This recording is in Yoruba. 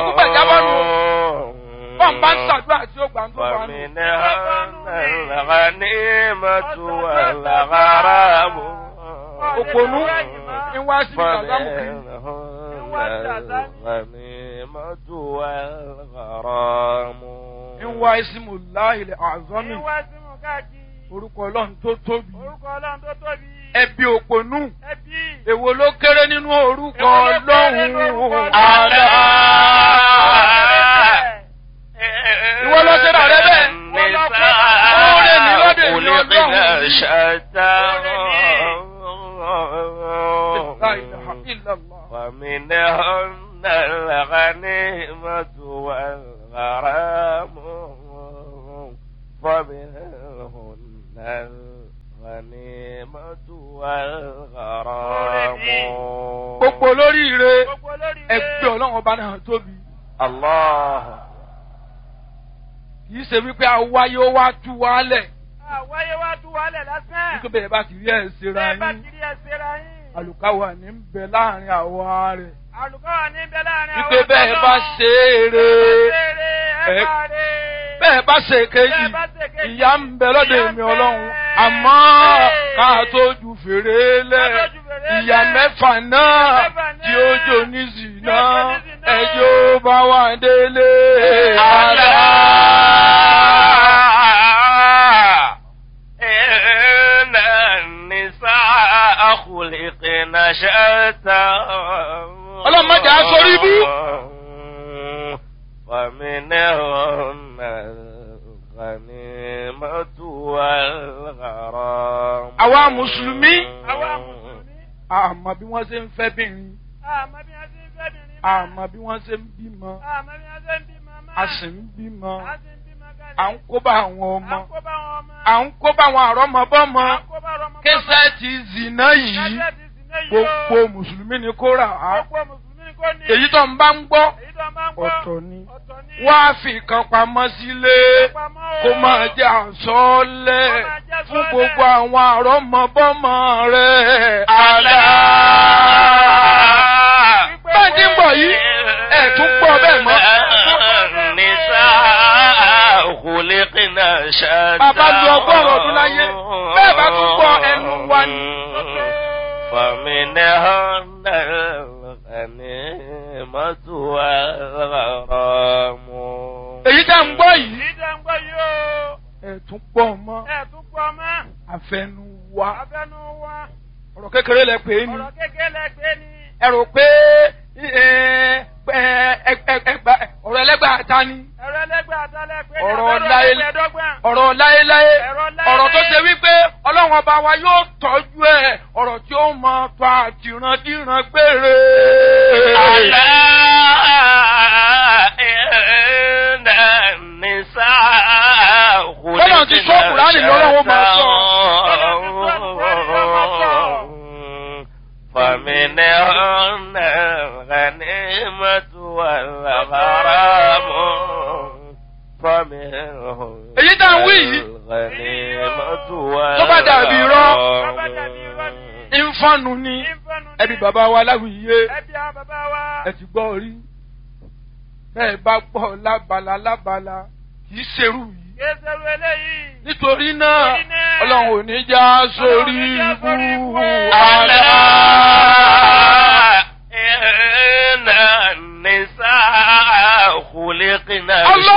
púpẹ̀ jábọ́ nù. bọ́n bá ń ṣàdúrà tí ó gbà ń tó bá nù. فمنهن الغنيمة والغرام òpònú ń wá sí ìsàlámù kiri. فمنهن الغنيمة والغرام ń wá ìsìmù láìlẹ̀ àzọ́mì Ìwà sí mú káàkiri. orúkọ ọlọ́run tó tóbi. Orúkọ Ọlọ́run tó tóbi. ẹbí òpònú Ẹbí. èwo ló kéré nínú orúkọ Èwo ló kéré nínú orúkọ ọlọ́run. Ọlọ́run? àlá. Ìwọ lọ ṣe rà rẹ bẹ́ẹ̀. Oore ní lọ́dọ̀ èmi Ọlọ́run. La ilaha illallah. ومنهن الغنيمة والغرام ومنهن الغنيمة والغرام gbogbo olóríire Gbogbo olórí ilé. ẹgbẹ́ ọlọ́run ọba náà tóbi. الله kì í ṣe wípé awáyé ó wá tú wálẹ̀ Àwáyé wá tú wálẹ̀ lásán. nítorí bẹ́ẹ̀ bá ti rí ẹ̀ ṣera Bẹ́ẹ̀ bá yín kiri ẹsẹ̀ ra yín. àlùkáwà ní ń bẹ láàrin àwọ̀ rẹ̀ Àlùkọ́ wà níbẹ̀ láàrin wípé bẹ́ẹ̀ ọ̀dọ́. bá ṣe é re Ẹ ẹ- bá rè. bẹ́ẹ̀ bá ṣe kejì Bẹ́ẹ̀ bá ṣe kejì, ìyá ń bẹ lọ́dọ̀ ìyà ń èmi bẹ. ọlọ́run àmọ́ ká tó ju fèrè lẹ̀ Ká tó ju fèrè ìyá lẹ̀. mẹ́fà náà Ìyà mẹ́fà náà. tí ó jò ní zìnà Tí ó jò ní zìnà. ẹjọ́ bá wà délé. ألا إن النساء خلقن شتى Ọlọ́run má jẹ́ á sórí ibú. ومنهن الغنيمة والغرام Àwa Mùsùlùmí. Àwa Mùsùlùmí. àmọ́ bí wọ́n ṣe ń fẹ́ bìnrin Àmọ́ bí wọ́n ṣe ń fẹ́ bìnrin máa. àmọ́ bí wọ́n ṣe ń bímọ Àmọ́ bí wọ́n ṣe ń bímọ máa. a sì ń bímọ A sì ń bímọ gan ni. à ń kó bá àwọn À ọmọ ń kó bá wọn ọmọ. à ń kó bá àwọn àrọ́mọbọ́mọ À ń kó bá ọmọ. kẹsẹ́ẹ̀tì zìnà yìí Kẹ́sẹ̀ ti sì ní yìí o. gbogbo mùsùlùmí ni kó rà á Gbogbo Mùsùlùmí kò ní. èyí tó ń bá ń gbọ́ Èyí tó máa ń gbọ́. ọ̀tọ̀ ni Ọ̀tọ̀ ni. wá fi kan pamọ́ sílé Pamọ́ o. kó máa jẹ́ àsọ́ọ́lẹ̀ Kó máa jẹ́ fún àsọ́ọ́lẹ̀. gbogbo àwọn àrọ́mọbọ́mọ rẹ̀ ألا bẹ́ẹ̀ ti ń bọ̀ yìí ẹ̀ tún gbọ́ bẹ́ẹ̀ mọ́. النساء خلقن شتى Bàbá lu ọgọ́rùn-ún ọdún láyé, bẹ́ẹ̀ bá tún gbọ́ ẹnu wa ni. فمنهن الغنيمة والغرام èyí tá ń gbọ́ yìí Èyí tó ń gbọ́ yìí o. ẹ̀ tún gbọ́ mọ́ Ẹ tún gbọ́ mọ́. àfẹnu wa Abẹ́nu wa. ọ̀rọ̀ kékeré lẹ pè é ni Ọ̀rọ̀ kékeré lẹ́gbẹ́ ni. ẹ rò pé ẹ, ẹ, ẹ, ẹ, ẹgbà- ọ̀rọ̀ ẹlẹ́gbà ta ni Ẹ̀rọ ẹlẹ́gbẹ́ àtàlẹ́ pé ní Ọ̀rọ̀ abẹ́rẹ́ láyé- ẹgbẹ̀ẹ́dọ́gbọ̀n. ọ̀rọ̀ láéláé Ọ̀rọ̀ láéláé. ọ̀rọ̀ tó ṣe wípé ọlọ́run ọba wa yóò tọ́jú ẹ̀ ọ̀rọ̀ tí ó mọ tó àtìrandíran gbére. ألا إن النساء Bọ́lá ti sọ Kùránì lọ́rọ̀ wọn máa sọ. فمنهن الغنيمة والغرام فمنهن Èyí tá ń wí yìí. الغنيمة Tó bá dàbí irọ́. Tó bá dàbí irọ́ ni. ìfọ̀nù ni Ìfẹ́nu ni. ẹbí bàbá wa láwùyé Ẹbí àwọn bàbá wa. ẹ ti gbọ́ rí bẹ́ẹ̀ bá gbọ́ lábala lábala kì í ṣerú yìí. Kéṣerú eléyìí. nítorí náà Nítorí náà, ọlọ́run ò ní já sórí Ọlọ́run ò ní já sórí ibú ibú. àlá. إن النساء خلقن الله